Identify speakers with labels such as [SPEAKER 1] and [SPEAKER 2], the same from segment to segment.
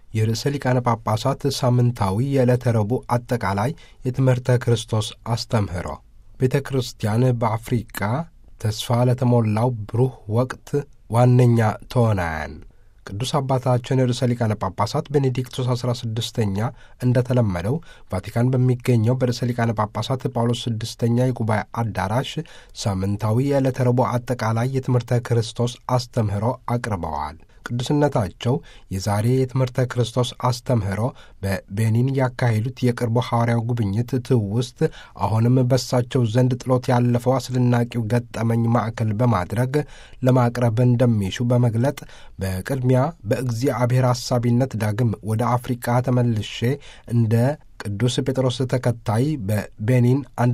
[SPEAKER 1] የርዕሰ ሊቃነ ጳጳሳት ሳምንታዊ የዕለተ ረቡዕ አጠቃላይ የትምህርተ ክርስቶስ አስተምህሮ ቤተ ክርስቲያን በአፍሪቃ ተስፋ ለተሞላው ብሩህ ወቅት ዋነኛ ተዋናያን ቅዱስ አባታችን ርዕሰ ሊቃነ ጳጳሳት ቤኔዲክቶስ 16ኛ እንደተለመደው ቫቲካን በሚገኘው በርዕሰ ሊቃነ ጳጳሳት ጳውሎስ ስድስተኛ የጉባኤ አዳራሽ ሳምንታዊ የዕለተ ረቡዕ አጠቃላይ የትምህርተ ክርስቶስ አስተምህሮ አቅርበዋል። ቅዱስነታቸው የዛሬ የትምህርተ ክርስቶስ አስተምህሮ በቤኒን ያካሄዱት የቅርቡ ሐዋርያው ጉብኝት ትውስት አሁንም በሳቸው ዘንድ ጥሎት ያለፈው አስደናቂው ገጠመኝ ማዕከል በማድረግ ለማቅረብ እንደሚሹ በመግለጥ በቅድሚያ በእግዚአብሔር አሳቢነት ዳግም ወደ አፍሪቃ ተመልሼ እንደ ቅዱስ ጴጥሮስ ተከታይ በቤኒን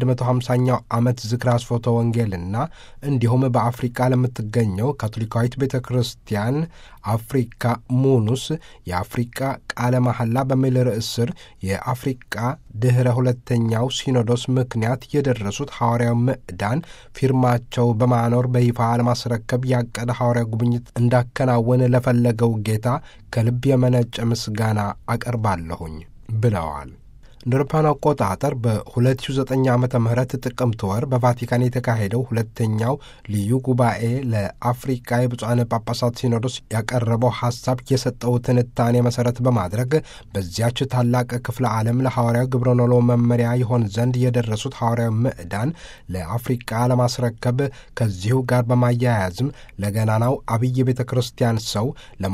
[SPEAKER 1] 150ኛው ዓመት ዝክረ አስፎተ ወንጌልና እንዲሁም በአፍሪቃ ለምትገኘው ካቶሊካዊት ቤተ ክርስቲያን አፍሪካ ሙኑስ የአፍሪቃ ቃለ መሐላ በሚል ርዕስ ስር የአፍሪቃ ድኅረ ሁለተኛው ሲኖዶስ ምክንያት የደረሱት ሐዋርያው ምዕዳን ፊርማቸው በማኖር በይፋ ለማስረከብ ያቀደ ሐዋርያው ጉብኝት እንዳከናወን ለፈለገው ጌታ ከልብ የመነጨ ምስጋና አቀርባለሁኝ ብለዋል። እንደ አውሮፓውያን አቆጣጠር በ2009 ዓ ም ጥቅምት ወር በቫቲካን የተካሄደው ሁለተኛው ልዩ ጉባኤ ለአፍሪቃ የብፁዓን ጳጳሳት ሲኖዶስ ያቀረበው ሐሳብ የሰጠው ትንታኔ መሠረት በማድረግ በዚያች ታላቅ ክፍለ ዓለም ለሐዋርያው ግብረ ኖሎ መመሪያ ይሆን ዘንድ የደረሱት ሐዋርያው ምዕዳን ለአፍሪቃ ለማስረከብ ከዚሁ ጋር በማያያዝም ለገናናው አብይ ቤተ ክርስቲያን ሰው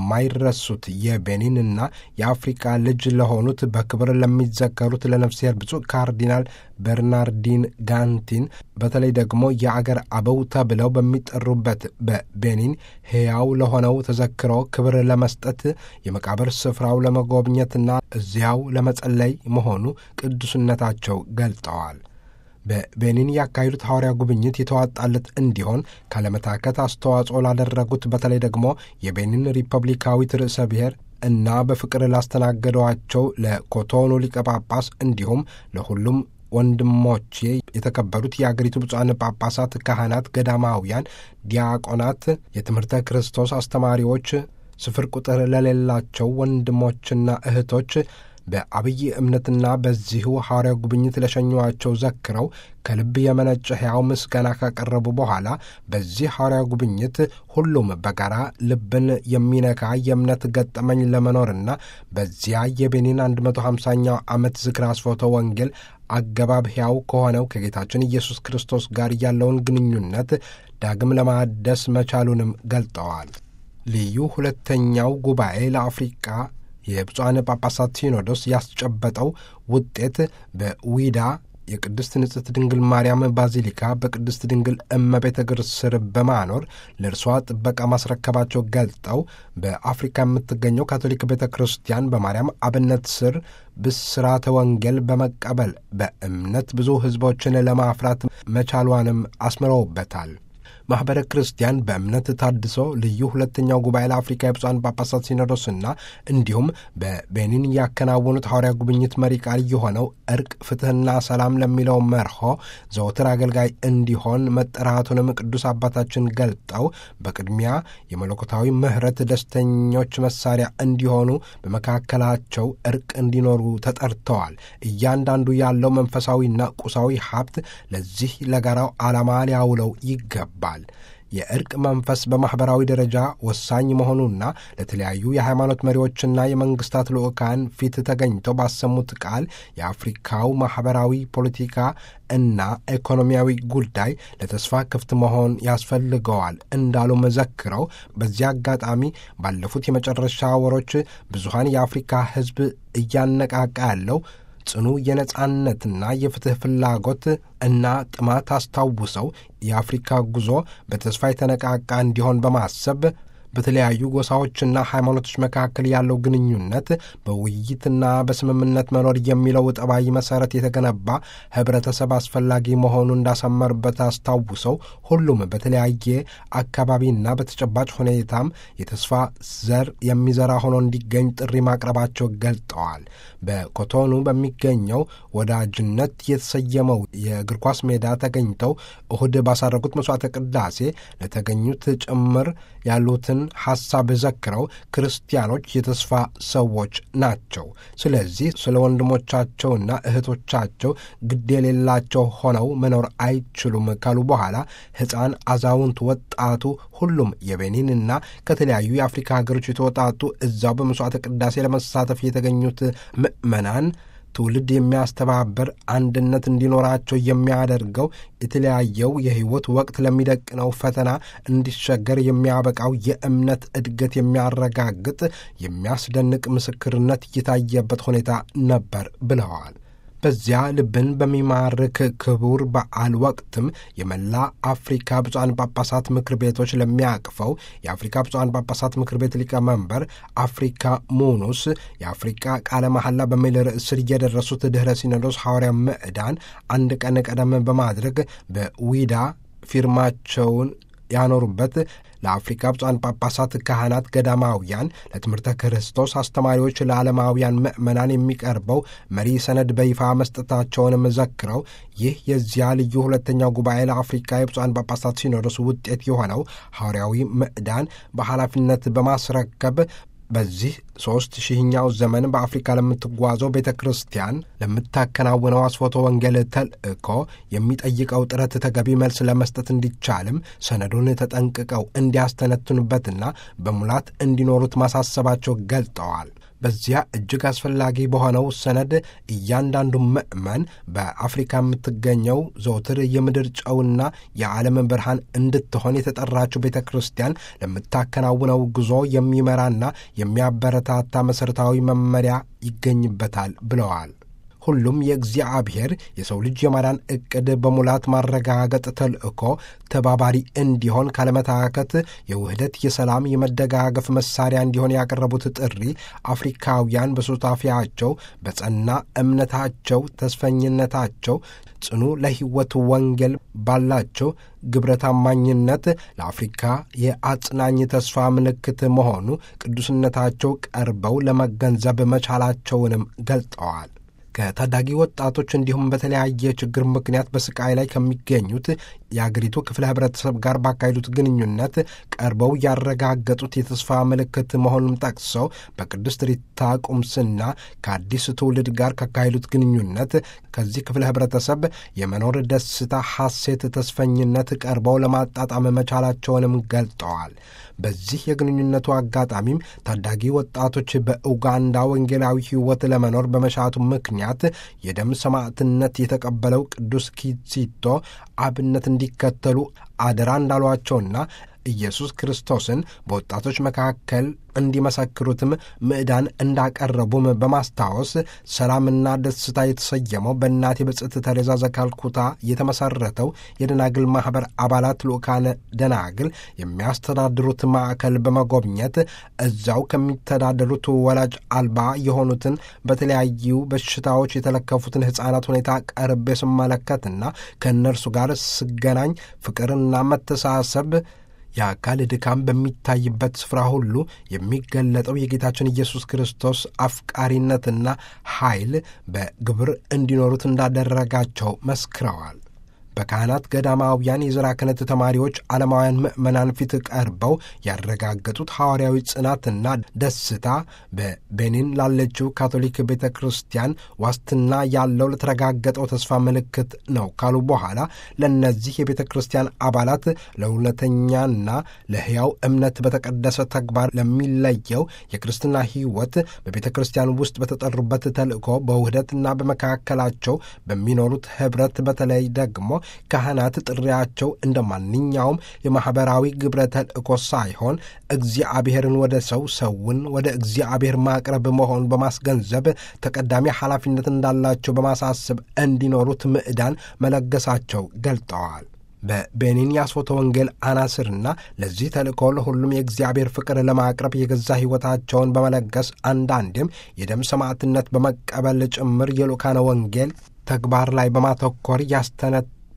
[SPEAKER 1] ለማይረሱት የቤኒንና የአፍሪቃ ልጅ ለሆኑት በክብር ለሚዘከሩት ለነፍስሔር ብፁዕ ካርዲናል በርናርዲን ጋንቲን በተለይ ደግሞ የአገር አበው ተብለው በሚጠሩበት በቤኒን ሕያው ለሆነው ተዘክሮ ክብር ለመስጠት የመቃብር ስፍራው ለመጎብኘትና እዚያው ለመጸለይ መሆኑ ቅዱስነታቸው ገልጠዋል። በቤኒን ያካሄዱት ሐዋርያ ጉብኝት የተዋጣለት እንዲሆን ካለመታከት አስተዋጽኦ ላደረጉት በተለይ ደግሞ የቤኒን ሪፐብሊካዊት ርዕሰ ብሔር እና በፍቅር ላስተናገዷቸው ለኮቶኑ ሊቀ ጳጳስ እንዲሁም ለሁሉም ወንድሞቼ የተከበሩት የአገሪቱ ብፁዓን ጳጳሳት፣ ካህናት፣ ገዳማውያን፣ ዲያቆናት፣ የትምህርተ ክርስቶስ አስተማሪዎች፣ ስፍር ቁጥር ለሌላቸው ወንድሞችና እህቶች በአብይ እምነትና በዚሁ ሐዋርያ ጉብኝት ለሸኟቸው ዘክረው ከልብ የመነጨ ሕያው ምስጋና ካቀረቡ በኋላ በዚህ ሐዋርያ ጉብኝት ሁሉም በጋራ ልብን የሚነካ የእምነት ገጠመኝ ለመኖርና በዚያ የቤኒን 150ኛው ዓመት ዝክረ አስፎተ ወንጌል አገባብ ሕያው ከሆነው ከጌታችን ኢየሱስ ክርስቶስ ጋር ያለውን ግንኙነት ዳግም ለማደስ መቻሉንም ገልጠዋል። ልዩ ሁለተኛው ጉባኤ ለአፍሪቃ የብፁዓን ጳጳሳት ሲኖዶስ ያስጨበጠው ውጤት በዊዳ የቅድስት ንጽሕት ድንግል ማርያም ባዚሊካ በቅድስት ድንግል እመቤት እግር ስር በማኖር ለእርሷ ጥበቃ ማስረከባቸው ገልጠው በአፍሪካ የምትገኘው ካቶሊክ ቤተ ክርስቲያን በማርያም አብነት ስር ብስራተ ወንጌል በመቀበል በእምነት ብዙ ሕዝቦችን ለማፍራት መቻሏንም አስምረውበታል። ማኅበረ ክርስቲያን በእምነት ታድሶ ልዩ ሁለተኛው ጉባኤ ለአፍሪካ የብፁዓን ጳጳሳት ሲኖዶስና እንዲሁም በቤኒን ያከናወኑት ሐዋርያ ጉብኝት መሪ ቃል የሆነው እርቅ፣ ፍትሕና ሰላም ለሚለው መርሆ ዘወትር አገልጋይ እንዲሆን መጠራቱንም ቅዱስ አባታችን ገልጠው በቅድሚያ የመለኮታዊ ምሕረት ደስተኞች መሳሪያ እንዲሆኑ በመካከላቸው እርቅ እንዲኖሩ ተጠርተዋል። እያንዳንዱ ያለው መንፈሳዊና ቁሳዊ ሀብት ለዚህ ለጋራው ዓላማ ሊያውለው ይገባል። የእርቅ መንፈስ በማኅበራዊ ደረጃ ወሳኝ መሆኑና ለተለያዩ የሃይማኖት መሪዎችና የመንግሥታት ልዑካን ፊት ተገኝተው ባሰሙት ቃል የአፍሪካው ማኅበራዊ ፖለቲካ እና ኢኮኖሚያዊ ጉዳይ ለተስፋ ክፍት መሆን ያስፈልገዋል እንዳሉ መዘክረው በዚህ አጋጣሚ ባለፉት የመጨረሻ ወሮች ብዙሃን የአፍሪካ ሕዝብ እያነቃቃ ያለው ጽኑ የነጻነትና የፍትሕ ፍላጎት እና ጥማት አስታውሰው የአፍሪካ ጉዞ በተስፋ የተነቃቃ እንዲሆን በማሰብ በተለያዩ ጎሳዎችና ሃይማኖቶች መካከል ያለው ግንኙነት በውይይትና በስምምነት መኖር የሚለው ጠባይ መሠረት የተገነባ ኅብረተሰብ አስፈላጊ መሆኑ እንዳሰመርበት አስታውሰው ሁሉም በተለያየ አካባቢና በተጨባጭ ሁኔታም የተስፋ ዘር የሚዘራ ሆኖ እንዲገኝ ጥሪ ማቅረባቸው ገልጠዋል። በኮቶኑ በሚገኘው ወዳጅነት የተሰየመው የእግር ኳስ ሜዳ ተገኝተው እሁድ ባሳረጉት መሥዋዕተ ቅዳሴ ለተገኙት ጭምር ያሉትን ሐሳብ ዘክረው ክርስቲያኖች የተስፋ ሰዎች ናቸው። ስለዚህ ስለ ወንድሞቻቸውና እህቶቻቸው ግድ የሌላቸው ሆነው መኖር አይችሉም ካሉ በኋላ ሕፃን፣ አዛውንት፣ ወጣቱ ሁሉም የቤኒንና ከተለያዩ የአፍሪካ ሀገሮች የተወጣጡ እዛው በመሥዋዕተ ቅዳሴ ለመሳተፍ የተገኙት ምዕመናን ትውልድ የሚያስተባበር አንድነት እንዲኖራቸው የሚያደርገው የተለያየው የሕይወት ወቅት ለሚደቅነው ፈተና እንዲሸገር የሚያበቃው የእምነት እድገት የሚያረጋግጥ የሚያስደንቅ ምስክርነት የታየበት ሁኔታ ነበር ብለዋል። በዚያ ልብን በሚማርክ ክቡር በዓል ወቅትም የመላ አፍሪካ ብፁዓን ጳጳሳት ምክር ቤቶች ለሚያቅፈው የአፍሪካ ብፁዓን ጳጳሳት ምክር ቤት ሊቀመንበር አፍሪካ ሙኑስ የአፍሪካ ቃለ መሐላ በሚል ርዕስ ስር የደረሱት ድኅረ ሲኖዶስ ሐዋርያ ምዕዳን አንድ ቀን ቀደም በማድረግ በዊዳ ፊርማቸውን ያኖሩበት ለአፍሪካ ብፁዓን ጳጳሳት፣ ካህናት፣ ገዳማውያን፣ ለትምህርተ ክርስቶስ አስተማሪዎች፣ ለዓለማውያን ምዕመናን የሚቀርበው መሪ ሰነድ በይፋ መስጠታቸውንም ዘክረው ይህ የዚያ ልዩ ሁለተኛው ጉባኤ ለአፍሪካ የብፁዓን ጳጳሳት ሲኖዶስ ውጤት የሆነው ሐዋርያዊ ምዕዳን በኃላፊነት በማስረከብ በዚህ ሦስት ሺህኛው ዘመን በአፍሪካ ለምትጓዘው ቤተ ክርስቲያን ለምታከናውነው አስፎቶ ወንጌል ተልእኮ የሚጠይቀው ጥረት ተገቢ መልስ ለመስጠት እንዲቻልም ሰነዱን ተጠንቅቀው እንዲያስተነትኑበትና በሙላት እንዲኖሩት ማሳሰባቸው ገልጠዋል። በዚያ እጅግ አስፈላጊ በሆነው ሰነድ እያንዳንዱ ምዕመን በአፍሪካ የምትገኘው ዘውትር የምድር ጨውና የዓለም ብርሃን እንድትሆን የተጠራችው ቤተ ክርስቲያን ለምታከናውነው ጉዞ የሚመራና የሚያበረታታ መሠረታዊ መመሪያ ይገኝበታል ብለዋል። ሁሉም የእግዚአብሔር የሰው ልጅ የማዳን ዕቅድ በሙላት ማረጋገጥ ተልእኮ ተባባሪ እንዲሆን ካለመታከት የውህደት፣ የሰላም፣ የመደጋገፍ መሳሪያ እንዲሆን ያቀረቡት ጥሪ አፍሪካውያን በሱታፊያቸው በጸና እምነታቸው፣ ተስፈኝነታቸው ጽኑ ለሕይወት ወንጌል ባላቸው ግብረ ታማኝነት ለአፍሪካ የአጽናኝ ተስፋ ምልክት መሆኑ ቅዱስነታቸው ቀርበው ለመገንዘብ መቻላቸውንም ገልጠዋል። ከታዳጊ ወጣቶች እንዲሁም በተለያየ ችግር ምክንያት በስቃይ ላይ ከሚገኙት የአገሪቱ ክፍለ ህብረተሰብ ጋር ባካሄዱት ግንኙነት ቀርበው ያረጋገጡት የተስፋ ምልክት መሆኑን ጠቅሰው በቅድስት ሪታ ቁምስና ከአዲስ ትውልድ ጋር ካካሄዱት ግንኙነት ከዚህ ክፍለ ህብረተሰብ የመኖር ደስታ፣ ሐሴት፣ ተስፈኝነት ቀርበው ለማጣጣም መቻላቸውንም ገልጠዋል። በዚህ የግንኙነቱ አጋጣሚም ታዳጊ ወጣቶች በኡጋንዳ ወንጌላዊ ሕይወት ለመኖር በመሻቱ ምክንያት የደም ሰማዕትነት የተቀበለው ቅዱስ ኪትሲቶ አብነት እንዲከተሉ አደራ እንዳሏቸውና ኢየሱስ ክርስቶስን በወጣቶች መካከል እንዲመሰክሩትም ምዕዳን እንዳቀረቡም በማስታወስ ሰላምና ደስታ የተሰየመው በእናቴ ብጽዕት ተሬዛ ዘካልኩታ የተመሠረተው የደናግል ማኅበር አባላት ልኡካነ ደናግል የሚያስተዳድሩት ማዕከል በመጎብኘት እዛው ከሚተዳደሩት ወላጅ አልባ የሆኑትን በተለያዩ በሽታዎች የተለከፉትን ሕፃናት ሁኔታ ቀርቤ ስመለከትና ከእነርሱ ጋር ስገናኝ ፍቅርና መተሳሰብ የአካል ድካም በሚታይበት ስፍራ ሁሉ የሚገለጠው የጌታችን ኢየሱስ ክርስቶስ አፍቃሪነትና ኃይል በግብር እንዲኖሩት እንዳደረጋቸው መስክረዋል። በካህናት ገዳማውያን፣ የዘራ ክህነት ተማሪዎች፣ ዓለማውያን ምዕመናን ፊት ቀርበው ያረጋገጡት ሐዋርያዊ ጽናትና ደስታ በቤኒን ላለችው ካቶሊክ ቤተ ክርስቲያን ዋስትና ያለው ለተረጋገጠው ተስፋ ምልክት ነው ካሉ በኋላ ለእነዚህ የቤተ ክርስቲያን አባላት ለእውነተኛና ለሕያው እምነት በተቀደሰ ተግባር ለሚለየው የክርስትና ሕይወት በቤተ ክርስቲያን ውስጥ በተጠሩበት ተልእኮ በውህደትና በመካከላቸው በሚኖሩት ኅብረት በተለይ ደግሞ ካህናት ጥሪያቸው እንደ ማንኛውም የማኅበራዊ ግብረ ተልእኮ ሳይሆን እግዚአብሔርን ወደ ሰው ሰውን ወደ እግዚአብሔር ማቅረብ መሆኑን በማስገንዘብ ተቀዳሚ ኃላፊነት እንዳላቸው በማሳሰብ እንዲኖሩት ምዕዳን መለገሳቸው ገልጠዋል። በቤኒን የአስፎተ ወንጌል አናስርና ለዚህ ተልእኮ ለሁሉም የእግዚአብሔር ፍቅር ለማቅረብ የገዛ ሕይወታቸውን በመለገስ አንዳንዴም የደም ሰማዕትነት በመቀበል ጭምር የሉካነ ወንጌል ተግባር ላይ በማተኮር ያስተነት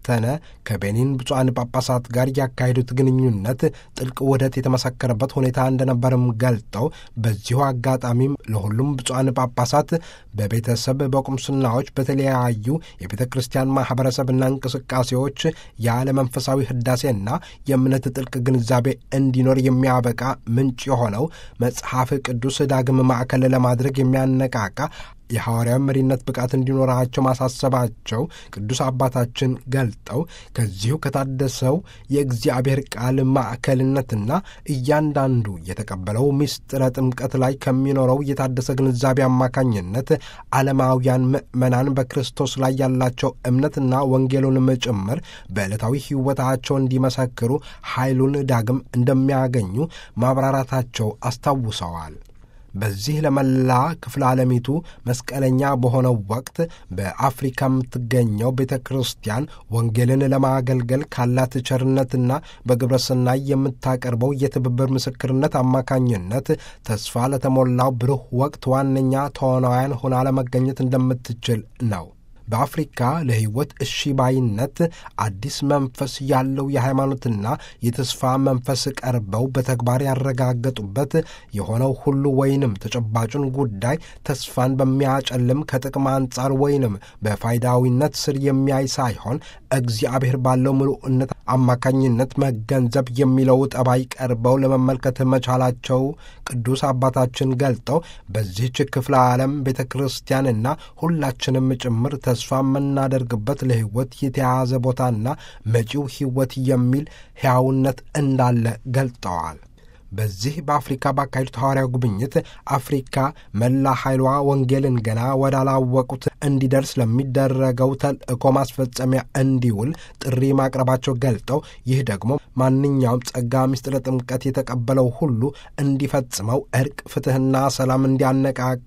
[SPEAKER 1] የተነተነ ከቤኒን ብፁዓን ጳጳሳት ጋር ያካሄዱት ግንኙነት ጥልቅ ውህደት የተመሰከረበት ሁኔታ እንደነበርም ገልጠው በዚሁ አጋጣሚም ለሁሉም ብፁዓን ጳጳሳት በቤተሰብ በቁምስናዎች በተለያዩ የቤተ ክርስቲያን ማኅበረሰብና እንቅስቃሴዎች ያለ መንፈሳዊ ህዳሴና የእምነት ጥልቅ ግንዛቤ እንዲኖር የሚያበቃ ምንጭ የሆነው መጽሐፍ ቅዱስ ዳግም ማዕከል ለማድረግ የሚያነቃቃ የሐዋርያዊ መሪነት ብቃት እንዲኖራቸው ማሳሰባቸው ቅዱስ አባታችን ገልጠው ከዚሁ ከታደሰው የእግዚአብሔር ቃል ማዕከልነትና እያንዳንዱ የተቀበለው ምስጢረ ጥምቀት ላይ ከሚኖረው የታደሰ ግንዛቤ አማካኝነት ዓለማውያን ምዕመናን በክርስቶስ ላይ ያላቸው እምነትና ወንጌሉንም ጭምር በዕለታዊ ሕይወታቸው እንዲመሰክሩ ኃይሉን ዳግም እንደሚያገኙ ማብራራታቸው አስታውሰዋል። በዚህ ለመላ ክፍለ ዓለሚቱ መስቀለኛ በሆነው ወቅት በአፍሪካ የምትገኘው ቤተ ክርስቲያን ወንጌልን ለማገልገል ካላት ቸርነትና በግብረ ሰናይ የምታቀርበው የትብብር ምስክርነት አማካኝነት ተስፋ ለተሞላው ብሩህ ወቅት ዋነኛ ተዋናያን ሆና ለመገኘት እንደምትችል ነው። በአፍሪካ ለሕይወት እሺ ባይነት አዲስ መንፈስ ያለው የሃይማኖትና የተስፋ መንፈስ ቀርበው በተግባር ያረጋገጡበት የሆነው ሁሉ ወይንም ተጨባጩን ጉዳይ ተስፋን በሚያጨልም ከጥቅም አንጻር ወይንም በፋይዳዊነት ስር የሚያይ ሳይሆን እግዚአብሔር ባለው ምሉዕነት አማካኝነት መገንዘብ የሚለው ጠባይ ቀርበው ለመመልከት መቻላቸው ቅዱስ አባታችን ገልጠው በዚህች ክፍለ ዓለም ቤተ ክርስቲያንና ሁላችንም ጭምር ተስፋ የምናደርግበት ለሕይወት የተያዘ ቦታና መጪው ሕይወት የሚል ሕያውነት እንዳለ ገልጠዋል። በዚህ በአፍሪካ ባካሄዱት ሐዋርያዊ ጉብኝት አፍሪካ መላ ኃይሏ ወንጌልን ገና ወዳላወቁት እንዲደርስ ለሚደረገው ተልእኮ ማስፈጸሚያ እንዲውል ጥሪ ማቅረባቸው ገልጠው ይህ ደግሞ ማንኛውም ጸጋ ምስጢረ ጥምቀት የተቀበለው ሁሉ እንዲፈጽመው እርቅ፣ ፍትሕና ሰላም እንዲያነቃቃ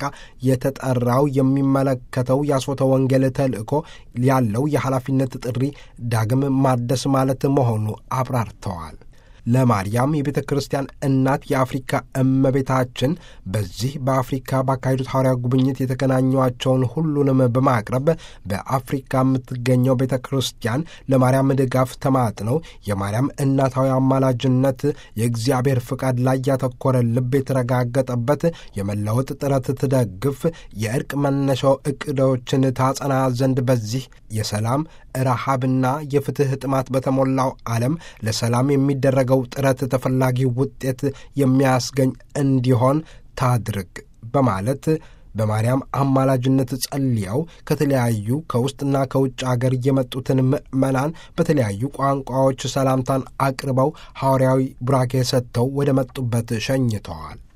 [SPEAKER 1] የተጠራው የሚመለከተው የአስፎተ ወንጌል ተልእኮ ያለው የኃላፊነት ጥሪ ዳግም ማደስ ማለት መሆኑ አብራርተዋል። ለማርያም የቤተ ክርስቲያን እናት የአፍሪካ እመቤታችን በዚህ በአፍሪካ ባካሄዱት ሐዋርያ ጉብኝት የተገናኟቸውን ሁሉንም በማቅረብ በአፍሪካ የምትገኘው ቤተ ክርስቲያን ለማርያም ድጋፍ ተማጥነው የማርያም እናታዊ አማላጅነት የእግዚአብሔር ፍቃድ ላይ ያተኮረ ልብ የተረጋገጠበት የመለወጥ ጥረት ትደግፍ፣ የእርቅ መነሻው ዕቅዶችን ታጸና ዘንድ በዚህ የሰላም ረሃብና የፍትሕ ጥማት በተሞላው ዓለም ለሰላም የሚደረገው ጥረት ተፈላጊ ውጤት የሚያስገኝ እንዲሆን ታድርግ በማለት በማርያም አማላጅነት ጸልየው ከተለያዩ ከውስጥና ከውጭ አገር የመጡትን ምዕመናን በተለያዩ ቋንቋዎች ሰላምታን አቅርበው ሐዋርያዊ ቡራኬ ሰጥተው ወደ መጡበት ሸኝተዋል።